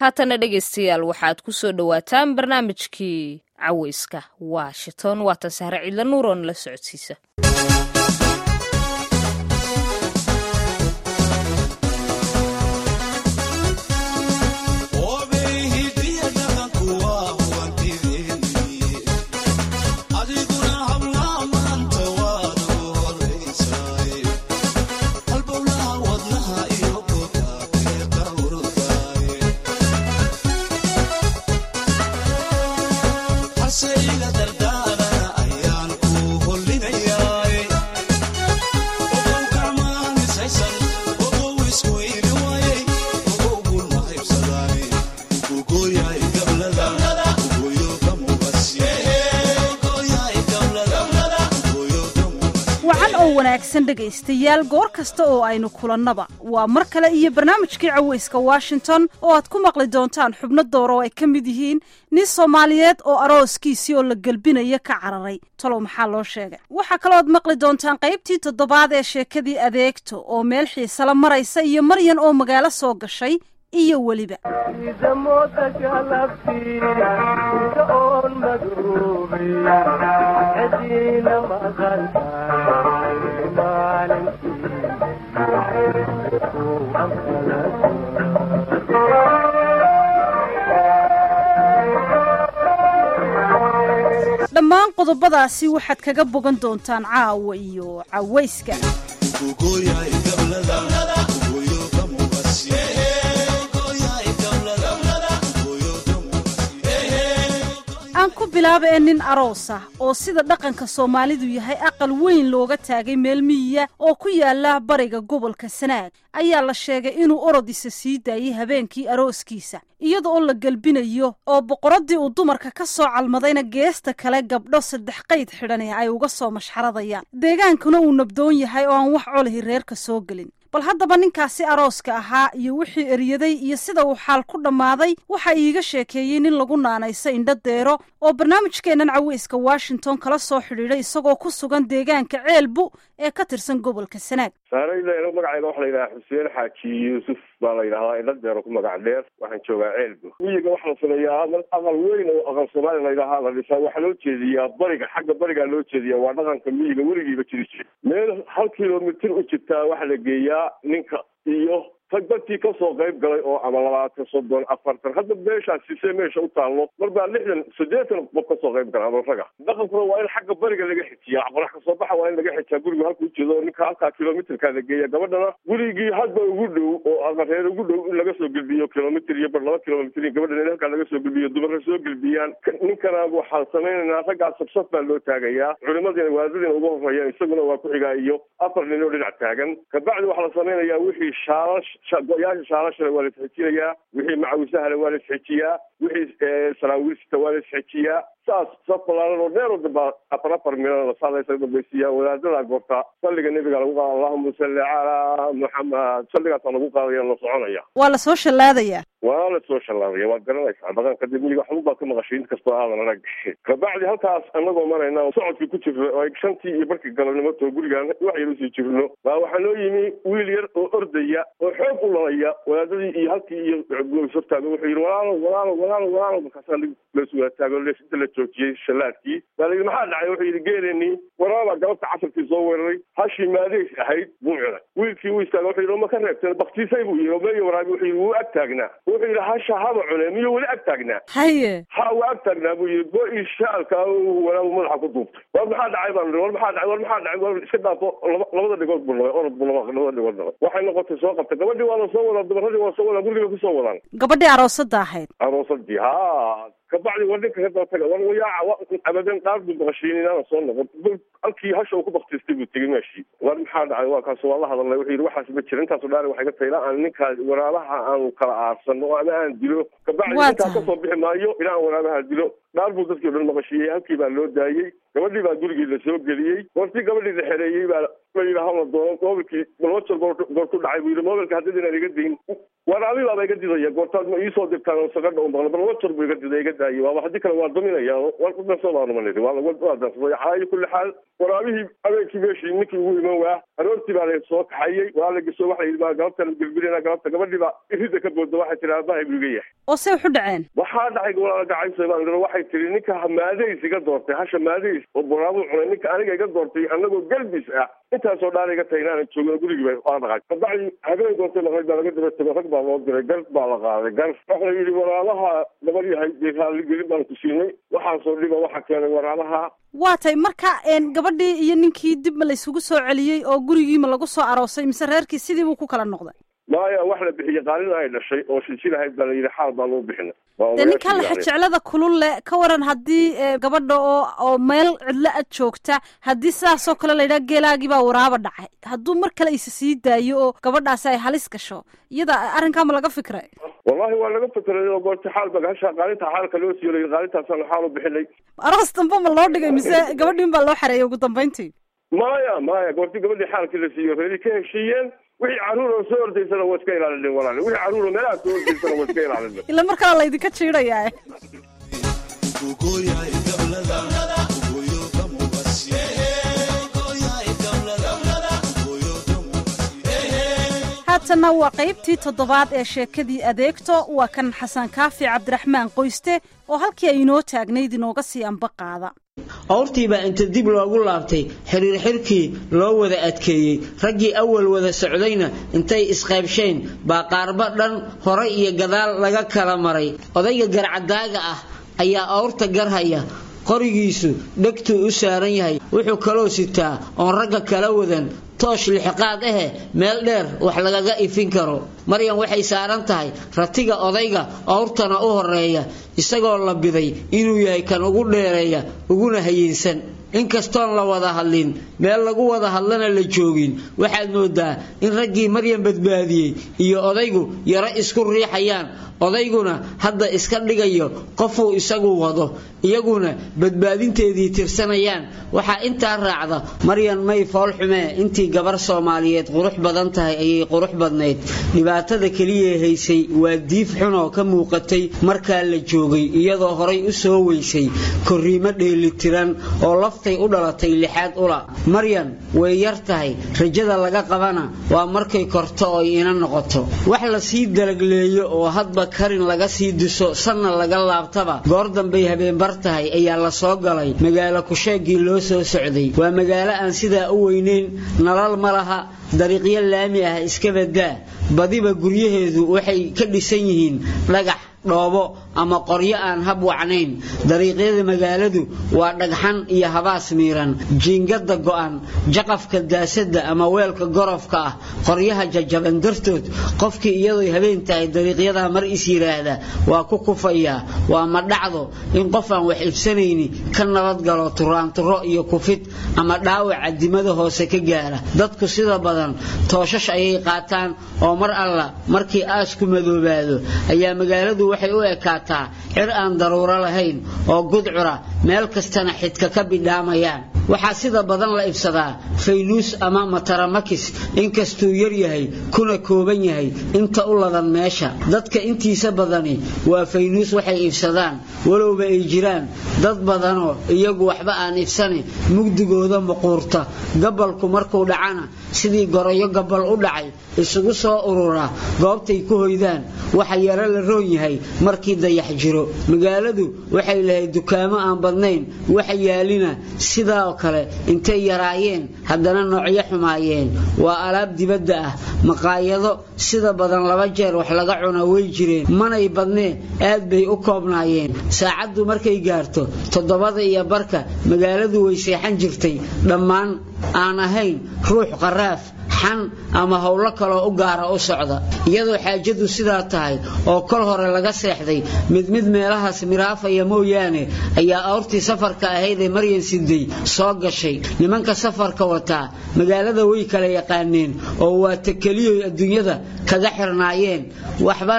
haatana dhegaystayaal waxaad ku soo dhowaataan barnaamijkii caweyska washington waatan sahre ciidla nuuroon la socodsiisa wanaagsan dhegaystayaal goor kasta oo aynu kulannaba waa mar kale iyo barnaamijkii caweyska washington oo aad ku maqli doontaan xubno door oo ay ka mid yihiin nin soomaaliyeed oo arooskiisii oo la gelbinaya ka cararay talow maxaa loo sheegay waxaa kaloo aad maqli doontaan qaybtii toddobaad ee sheekadii adeegto oo meel xiisala maraysa iyo maryan oo magaalo soo gashay iyo weliba dhammaan qodobadaasi waxaad kaga bogan doontaan caawa iyo caweyska aan ku bilaaba ee nin aroos ah oo sida dhaqanka soomaalidu yahay aqal weyn looga taagay meel miyiya oo ku yaala bariga gobolka sanaag ayaa la sheegay inuu orodisa sii daayey habeenkii arooskiisa iyada oo la gelbinayo oo boqoraddii uu dumarka ka soo calmadayna geesta kale gabdho saddex qayd xidhan ay uga soo mashxaradayaan deegaankuna uu nabdoon yahay oo aan wax colahi reerka soo gelin bal haddaba ninkaasi arooska ahaa iyo wixii eryaday iyo sida uu xaal ku dhammaaday waxa iiga sheekeeyey nin lagu naanayso indho deero oo barnaamijkeennan caweyska washington kala soo xidhiidhay isagoo ku sugan deegaanka ceelbu ee ka tirsan gobolka sanaag saarayda magacayga waxa la yidhaha xuseen xaaji yuusuf baa la yidhahdaa indho deero ku magac dheer waxaan joogaa ceelbu miyiga waxaa la sameeyaa aqal weyn oo aqal soomaaliya la yidhahaa la dhisaa waxaa loo jeediyaa bariga xagga barigaa loo jeediyaa waa dhaqanka miyiga weligiiba jiri jira meel hal kilomitir u jirtaa waxaa la geeyaa ninka iyo rag dadkii kasoo qayb galay oo ama labaatan soddon afartan hadda meeshaas sisee meesha u taallo mar baa lixdan siddeetan qof kasoo qayb gala ama raga dhaqankuna waa in xagga bariga laga xijiyaa qorax kasoo baxa waa in laga xijiyaa guriga halka ujeedo oo ninka halkaa kilomitrka la geeya gabadhana gurigii hadba ugu dhow oo ama reer ugu dhow in laga soo gelbiyo kilomitr iyo bar laba kilomitr gabadhana in halkaa laga soo gelbiyo dumarka soo gelbiyaan ninkana waxaan samaynaynaa raggaa sabsaf baa loo taagayaa culimadiina waadadiina uga horeeyaan isaguna waa ku-xigaa iyo afar nin oo dhinac taagan kabacdi waxaa la samaynayaa wixii shaalash go-yaasha shaalashana waa la isxejiinayaa wixii macawisahana waa la isxejiyaa wixii saraawiilsita waa la isxejiyaa saas saf balaaran oo dheer oo dambaa afar afar milana saadaysa dambaysiiya wadaadada goorta salliga nebiga lagu qaada allahuma salli calaa muxamed salligaasaa lagu qaadaya la soconaya waa la soo shallaadayaa waa la soo shallaadaya waad garanaysaa dhaqanka dib miyiga waxba baad ka maqashay int kastoo aadan arag kabacdi halkaas anagoo marayna oo socodkii ku jirno oo ay shantii iyo barkii galabnimo too gurigaan wax yar usii jirno baa waxaa noo yimi wiil yar oo ordaya oo xoog u lalaya wadaadadii iyo halkii iyo hortaaga wuxuu yidhi walaalo walaalo walaalo walaalo markaasaa lees wadaataago lees inta la joojiyey shallaadkii baa la yidhi maxaa dhacay wuxuu yidhi geeleenii waraabaa galabta casarkii soo weeraray hashii maadeys ahayd buu cunay wiilkii uu istaaga wuxuu yidhi ma ka reebteen baktiisay buu yidhi meeyo waraabi wuxuu yidhi wuu ag taagnaa wuxuu yidhi hasha haba cune miyuu weli ag taagnaa haye ha waa ag taagnaa buu yidhi go-ii shaalka walaabu madaxa ku duubtay war maxaa dhacay baan war maxaa dhacay war maxaa dhacay war iska dhaafo labada dhigood buu nabay orod buu labada dhigood nabay waxay noqotay soo qabtay gabadhii waa la soo wadaa dumaradii waa soo wadaa guriga kusoo wadaan gabadhii aroosadda ahayd aroosadii ha kabacdi war ninka ka dabataga war wayaaca abadan dhaar buu maqashiin inaana soo noqon halkii hasha uu ku baktiistay buu tegey meeshii war maxaa dhacay waa kaas waa la hadalnay wuxuu yidhi waxaas ma jira intaasu dhaari waxay ka tahay ilaa aan ninkaa waraabaha aanu kala aarsanno oo ama aan dilo kabacdi ninkaa kasoo bixi maayo ilaa aan waraabaha dilo dhaar buu dadkii o dhan maqashiiyey halkii baa loo daayey gabadhii baa gurigii la soo geliyey goortii gabadhii la xereeyey baa la yidhi hala doono mobilkii balwajar goor goor ku dhacay buu yidhi mobilka haddii inaan iga dayn waraabi baaba iga didaya goortaad ma iisoo dirtaan oo sagadha u maqla balwajar buu iga diday iga daayey waaba haddii kale waa daminaya war ku danso baanu manidi waa waa dansaday calaa kulli xaal waraabihii habeenkii meeshii ninkii ugu iman waa aroortii baa la soo kaxayey waa la gesho waxa la yidhi baa galabta la gelbinayna galabta gabadhiiba irida ka booda waxay tihi aabbahay buu iga yahay oo say waxu dhaceen waxaa dhacay walaala gacayso baan idhi waxay tihi ninka maadays iga doortay hasha maadays oo buraabuu cunay ninka aniga iga doortay anagoo galbis ah intaasoo dhaan iga tahay inaanan joogin gurigii ba waa dhaqay kabacdi habeen doontay laqayd baa laga daba tego rag baa loo diray gar baa la qaaday gar waxa la yidhi waraalaha gabar yahay dee raaligelin baan ku siinay waxaasoo dhiba waxa keenay waraalaha waa tay marka gabadhii iyo ninkii dib ma laysugu soo celiyey oo gurigiima lagu soo aroosay mise reerkii sidii buu ku kala noqday maya wax la bixiyey qaalin ay dhashay oo silsilahayd baa la yidhi xaal baa loo bixinay dee ninkaa laxajeclada kulul le ka waran haddii gabadha oo oo meel cidlo ad joogta haddii sidaasoo kale la yidhaha geelaagii baa waraaba dhacay hadduu mar kale isa sii daayo oo gabadhaasi ay halis gasho iyada arrinkaa ma laga fikray wallahi waa laga fikray oo goorta xaal ba hasha qaalinta xaalka loo siiyo la qaalintaasaan xaal u bixinay aroos dambe ma loo dhigay mise gabadhiin baa loo xareeyay ugu dambayntii maya maya goorti gabadhii xaalkii la siiyo reeri ka heshiiyeen wixii carruur oo soo ordaysana waa iska ilaalinin walaale wixii carruur oo meelaha soo ordaysana waa iska ilaalinin ila markaa laydinka jiidayaa haatanna waa qaybtii toddobaad ee sheekadii adeegto waa kan xasan kaafi cabdiraxmaan qoyste oo halkii ay inoo taagnayd inooga sii amba qaada awrtiibaa inta dib loogu laabtay xiriir xirkii loo wada adkeeyey raggii awal wada socdayna intay isqaybsheen baa qaarba dhan hore iyo gadaal laga kala maray odayga garcadaaga ah ayaa awrta garhaya qorigiisu dhegtuu u saaran yahay wuxuu kaloo sitaa oon ragga kala wadan toosh lixiqaad ahe meel dheer wax lagaga ifin karo maryan waxay saaran tahay ratiga odayga awrtana u horeeya isagoo la biday inuu yahay kan ugu dheereeya uguna hayeensan inkastoon la wada hadlin meel lagu wada hadlana la joogin waxaad moodaa in raggii maryan badbaadiyey iyo odaygu yaro isku riixayaan odayguna hadda iska dhigayo qofuu isagu wado iyaguna badbaadinteedii tirsanayaan waxaa intaa raacda maryan may foolxumee intii gabar soomaaliyeed qurux badan tahay ayay qurux badnayd dhibaatada keliya haysay waa diif xunoo ka muuqatay markaa la joogay iyadoo horay u soo weysay korriimo dheelitiran oo laftay u dhalatay lixaad ula maryan way yar tahay rajada laga qabana waa markay korto oy ina noqoto wax la sii dalagleeyo oo hadba karin laga sii diso sanna laga laabtaba goor dambay habeenbar tahay ayaa la soo galay magaalo kusheegii loo soo socday waa magaalo aan sidaa u weyneyn nalal ma laha dariiqyo laami ah iska badaa badiba guryaheedu waxay ka dhisan yihiin dhagax dhoobo ama qoryo aan hab wacnayn dariiqyada magaaladu waa dhagxan iyo habaas miiran jiingada go'an jaqafka daasada ama weelka gorofka ah qoryaha jajaban dartood qofkii iyadoo habeen tahay dariiqyadaa mar is yiraahda waa ku kufayaa waa ma dhacdo in qof aan wax ibsanayni ka nabadgalo turaanturo iyo kufid ama dhaawaca dimada hoose ka gaara dadku sida badan tooshash ayay qaataan oo mar alla markii aasku madoobaado ayaa magaaladu waxay u ekaataa cir aan daruuro lahayn oo gudcura meel kastana xidka ka bidhaamayaan waxaa sida badan la ibsadaa faynuus ama mataramakis inkastuu yar yahay kuna kooban yahay inta u ladan meesha dadka intiisa badani waa faynuus waxay ibsadaan walowba ay jiraan dad badanoo iyagu waxba aan ibsani mugdigooda muquurta gabalku markuu dhacana sidii goroyo gabal u dhacay isugu soo urura goobtay ku hoydaan waxa yaro la roon yahay markii dayax jiro magaaladu waxay lahayd dukaamo aan badnayn waxa yaalina sidaa kale intay yaraayeen haddana noocyo xumaayeen waa alaab dibadda ah maqaayado sida badan laba jeer wax laga cuna way jireen manay badnee aad bay u koobnaayeen saacaddu markay gaarto toddobada iyo barka magaaladu way seexan jirtay dhammaan aan ahayn ruux qaraaf xan ama howlo kaloo u gaara u socda iyadoo xaajadu sidaa tahay oo kol hore laga seexday mid mid meelahaas miraafaya mooyaane ayaa awrtii safarka ahayd ee maryan siday soo gashay nimanka safarka wataa magaalada way kala yaqaaneen oo waa ta keliyoy adduunyada kaga xirnaayeen waxbana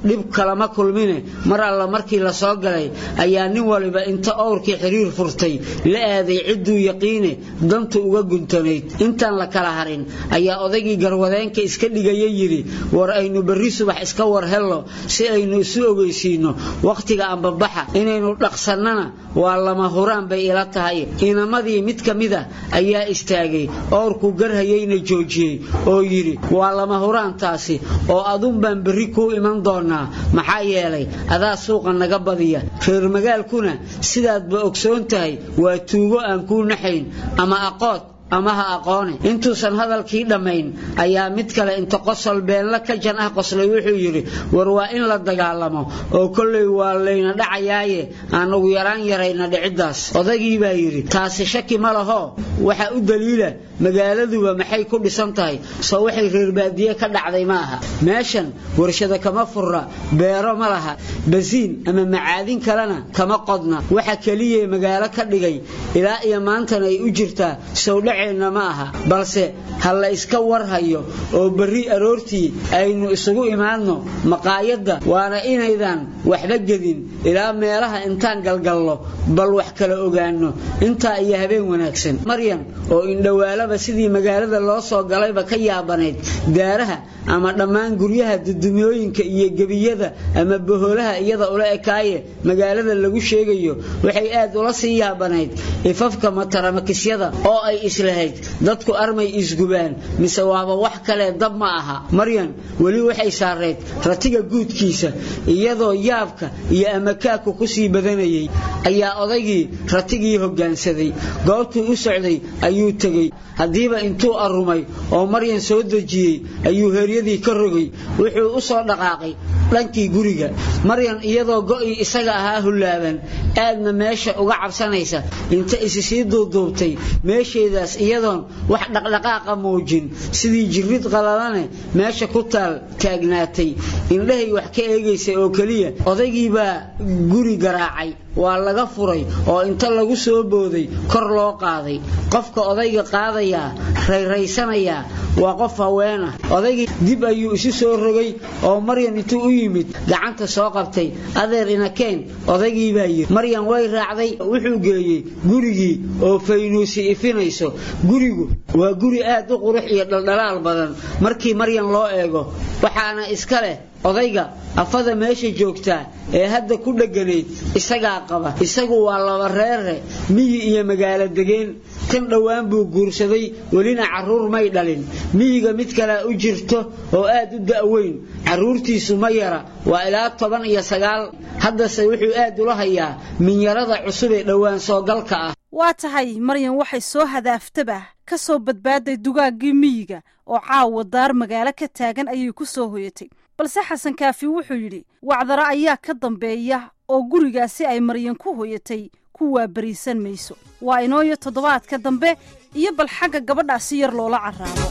dhib kalama kulmine mar alla markii la soo galay ayaa nin waliba inta owrkii xiriir furtay la aaday cidduu yaqiine dantu uga guntanayd intaan la kala harin ayaa odaygii garwadeenka iska dhigaya yidhi war aynu berri subax iska war hello si aynu isu ogeysiinno wakhtiga ambabaxa inaynu dhaqsannana waa lama huraan bay ila tahay inamadii mid ka mid a ayaa istaagay owrkuu garhayeyna joojiyey oo yidhi waa lama huraantaasi oo adun baan berri kuu iman doonaa maxaa yeelay adaa suuqa naga badiya reer magaalkuna sidaadba ogsoon tahay waa tuugo aan kuu naxayn ama aqood ama ha aqoone intuusan hadalkii dhammayn ayaa mid kale inta qosol beenla ka jan ah qoslay wuxuu yidhi war waa in la dagaalamo oo kollay waa layna dhacayaaye aan ugu yaraan yarayna dhiciddaas odaygii baa yidhi taasi shaki ma laho waxa u daliila magaaladuba maxay ku dhisan tahay soo waxay reer baadiye ka dhacday ma aha meeshan warshada kama furra beero ma laha basiin ama macaadin kalena kama qodna waxa keliya magaalo ka dhigay ilaa iyo maantana ay u jirtaa sowdhaceenna ma aha balse ha la iska warhayo oo berri aroortii aynu isugu imaadno maqaayadda waana inaydan waxba gedin ilaa meelaha intaan galgallo bal wax kala ogaanno intaa iyo habeen wanaagsan maryan oo indhowaalaba sidii magaalada loo soo galayba ka yaabanayd daaraha ama dhammaan guryaha dudumyooyinka iyo gebiyada ama boholaha iyada ula ekaaye magaalada lagu sheegayo waxay aad ula sii yaabanayd ifafka mataramakisyada oo ay islahayd dadku armay isgubaan mise waaba wax kale dab ma aha maryan weli waxay saarayd ratiga guudkiisa iyadoo yaabka iyo amakaaku ku sii badanayay ayaa odaygii ratigii hoggaansaday goobtuu u socday ayuu tegey haddiiba intuu arrumay oo maryan soo dejiyey ayuu heeryadii ka rogay wuxuu u soo dhaqaaqay dhankii guriga maryan iyadoo go'ii isaga ahaa hullaaban aadna meesha uga cabsanaysa inta isi sii duuduubtay meesheedaas iyadoon wax dhaqdhaqaaqa muujin sidii jirrid qalalane meesha ku taal taagnaatay indhahay wax ka eegaysay oo keliya odaygii baa guri garaacay waa laga furay oo inta lagu soo booday kor loo qaaday qofka odayga qaadayaa rayraysanayaa waa qof haweenah odaygii dib ayuu isu soo rogay oo maryan intuu u yimid gacanta soo qabtay adeer inakeen odaygii baa yiri maryan way raacday wuxuu geeyey gurigii oo faynuusi ifinayso gurigu waa guri aad u qurux iyo dhaldhalaal badan markii maryan loo eego waxaana iska leh odayga afada meesha joogtaa ee hadda ku dheganayd isagaa qaba isagu waa laba reere miyi iyo magaalo degeen tan dhowaan buu guursaday welina carruur may dhalin miyiga mid kalea u jirto oo aad u da'weyn carruurtiisu ma yara waa ilaa toban iyo sagaal haddase wuxuu aad ula hayaa minyarada cusub ee dhowaan soogalka ah waa tahay maryan waxay soo hadaaftaba ka soo badbaaday dugaaggii miyiga oo caawa daar magaalo ka taagan ayay ku soo hoyatay balse xasan kaafi wuxuu yidhi wacdaro ayaa ka dambeeya oo gurigaasi ay maryan ku hoyatay ku waabariisan mayso waa inooyo toddobaadka dambe iyo bal xagga gabadhaasi yar loola carraabo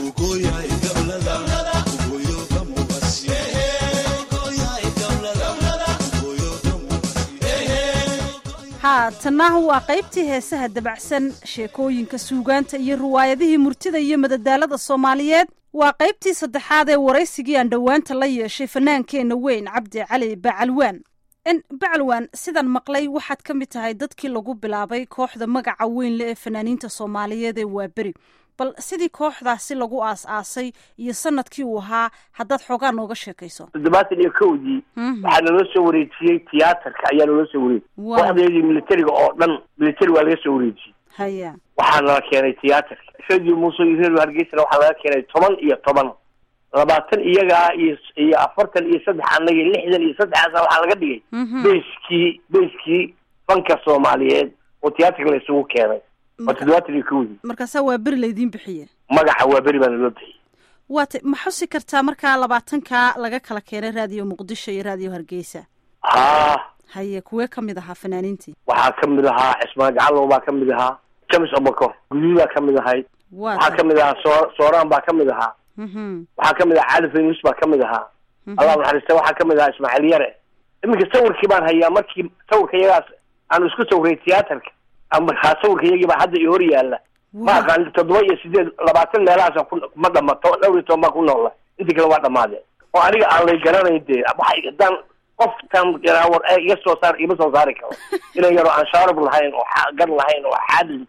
haatanna waa qaybtii heesaha dabacsan sheekooyinka suugaanta iyo riwaayadihii murtida iyo madadaalada soomaaliyeed waa qaybtii saddexaad ee waraysigii aan dhowaanta la yeeshay fanaankeenna weyn cabdi cali bacalwaan bacalwaan sidaan maqlay waxaad ka mid tahay dadkii lagu bilaabay kooxda magaca weyn le ee fanaaniinta soomaaliyeed ee waaberi bal sidii kooxdaasi lagu aas-aasay iyo sanadkii uu ahaa haddaad xoogaa nooga sheekayso toddobaatan iyo kowdii waxaa naloo soo wareejiyey tiyaatarka ayaa naloo soo wareejiyey kooxdeedii militariga oo dhan militari waa laga soo wareejiyey haya waxaa nala keenay tiyaatarka radio muuse iyo radio hargeysana waxaa laga keenay toban iyo toban labaatan iyagaa iyo iyo afartan iyo saddex annaga lixdan iyo saddexaasa waxaa laga dhigay beyskii beyskii fanka soomaaliyeed oo tiyaatarka la isugu keenay waa toddobaatan iyo kowdii markaasaa waa beri laydiin bixiye magaca waa beri baana loo bixiyey waata ma xusi kartaa markaa labaatankaa laga kala keenay raadiyo muqdisho iyo raadiyo hargeysa haa haye kuwee ka mid ahaa fanaaniintii waxaa ka mid ahaa cismaan gacalow baa ka mid ahaa james obakor guduudaa ka mid ahayd waxaa ka mid ahaa soo sooraan baa ka mid ahaa waxaa ka mid ahaa cali faynus baa ka mid ahaa allah naxariista waxaa ka mid ahaa ismaaciil yare iminka sawirkii baan hayaa markii sawirka iyagaas aanu isku sawiray tiyaatarka markaa sawirka iyagii baa hadda iyo hor yaalla ma aqaan toddoba iyo sideed labaatan meelahaasa ku ma dhamato dhowr iyo toban baa ku noola intii kale waa dhamaadeen oo aniga aan lay garanayn dee waxay haddaan qofkan war ee iga soo saar igama soo saari karo inan yaro aan shaarub lahayn oo gar lahayn oo xaadli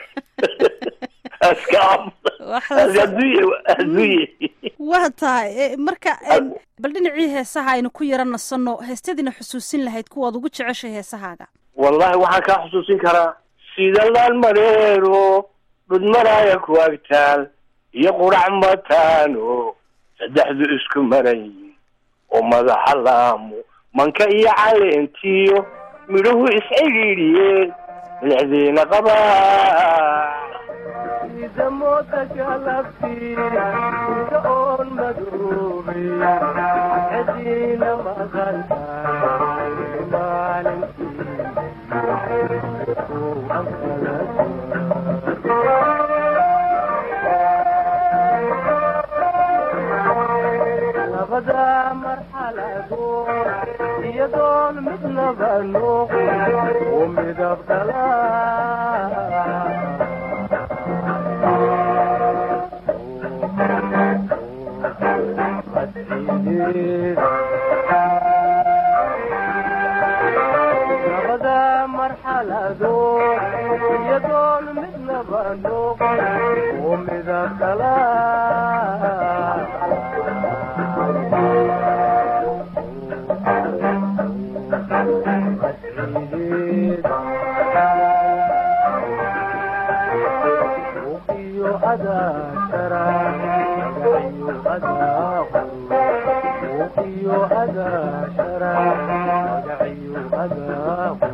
adduunye adduunye waa tahay marka bal dhinacii heesaha aynu ku yara nasanno heestadiina xusuusin lahayd kuwaad ugu jeceshay heesahaaga wallahi waxaan kaa xusuusin karaa sida laan mareero dhudmaraya ku agtaal iyo qurac mataano saddexdu isku maray oo madaxa laamo manka iyo caleentiyo midhuhu iscidhiidhiyeen milixdiina qabaa sida mooda galabtii ida oon madoobay cediina maqantaay maalintii labada marxaladood iyadoon midnaba noqon oo midab dhalaa labada marxaladood iyadoon midnaba noqon oo midab kala uqiyo adaashara magaciyo adaaqo uqiyo adaashara magaciyo adaaqo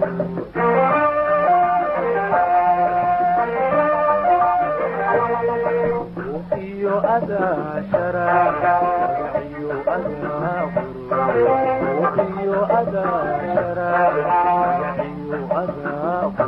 uqiyo adaashara magaciyo adaaqo uqiyo adaashara magaciyo adaaqo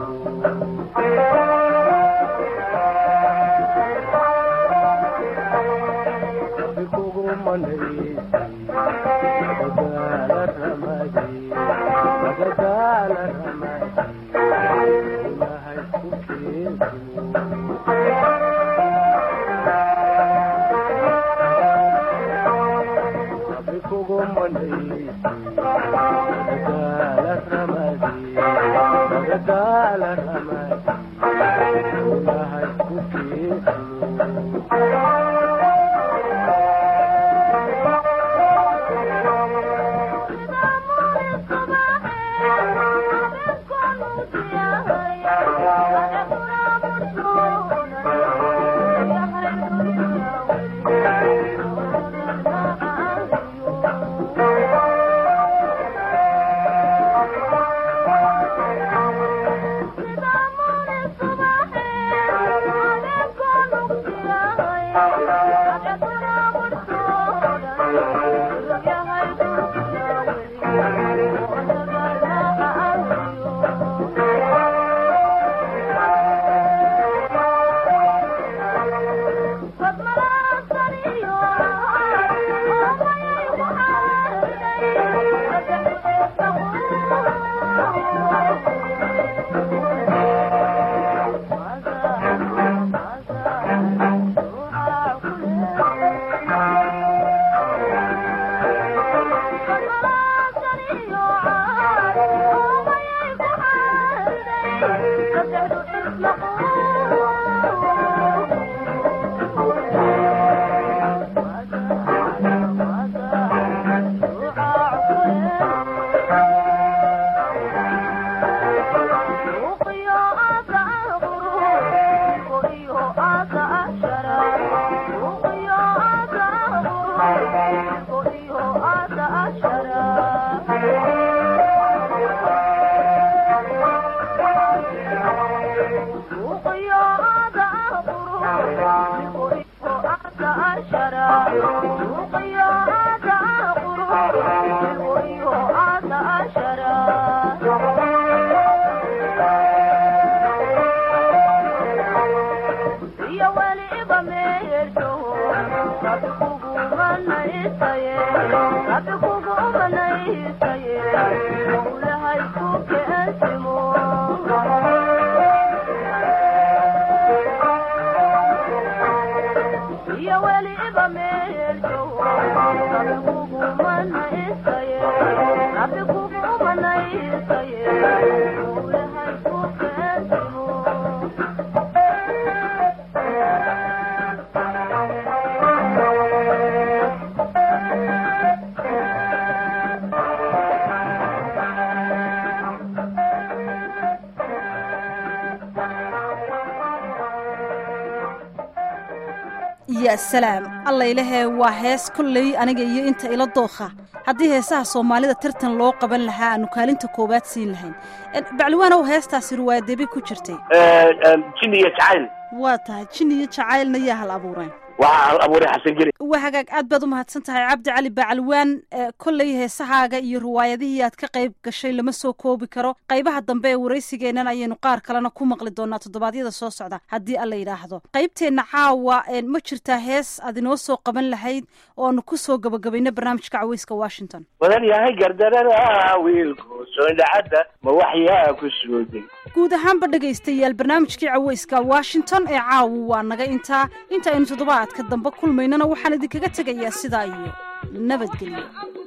yaa salaam allaylahee waa hees kolley aniga iyo inta ila dookha haddii heesaha soomaalida tartan loo qaban lahaa aanu kaalinta koowaad siin lahayn bacliwaanow heestaasi riwaayadeebay ku jirtay jin iyo jacayl waa tahay jin iyo jacaylna yaa hal abuureen waxaa hal abuuray xasan geli waa hagaag aad baad u mahadsan tahay cabdi cali bacalwaan kolley heesahaaga iyo riwaayadihii aad ka qayb gashay lama soo koobi karo qaybaha dambe ee waraysigeennan ayaynu qaar kalena ku maqli doonaa toddobaadyada soo socda haddii alla yidhaahdo qaybteenna caawa ma jirtaa hees aad inoo soo qaban lahayd oo aanu ku soo gabagabayno barnaamijka caweyska washington badan yahay gardarada wiilku soondhacadda ma waxyaa ku sooday guud ahaanba dhegaystayaal barnaamijkii caweyska washington ee caawu waa naga intaa inta aynu toddobaadka dambe kulmaynana waxaan idinkaga tegayaa sidaa iyo nabadgelyo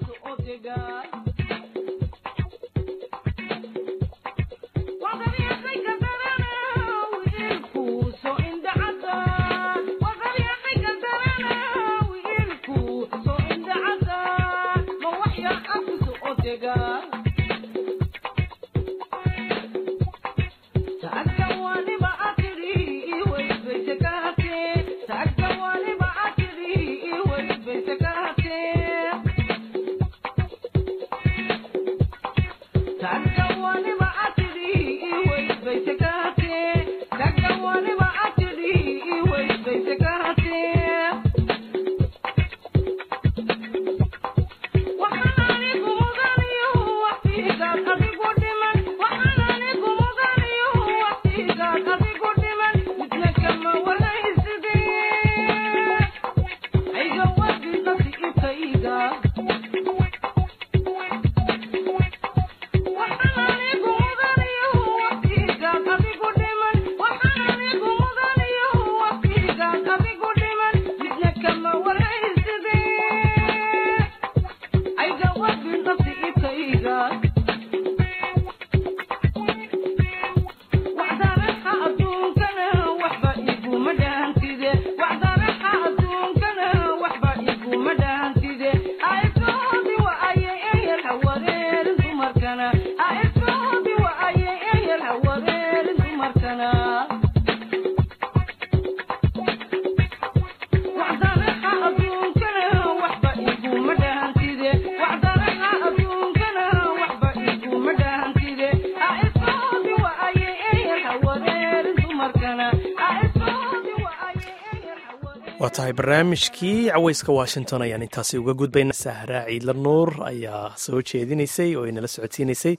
waa tahay barnaamijkii caweyska washington ayaan intaasi uga gudbayna sahra ciidla nuur ayaa soo jeedinaysay oo inala socodsiinaysay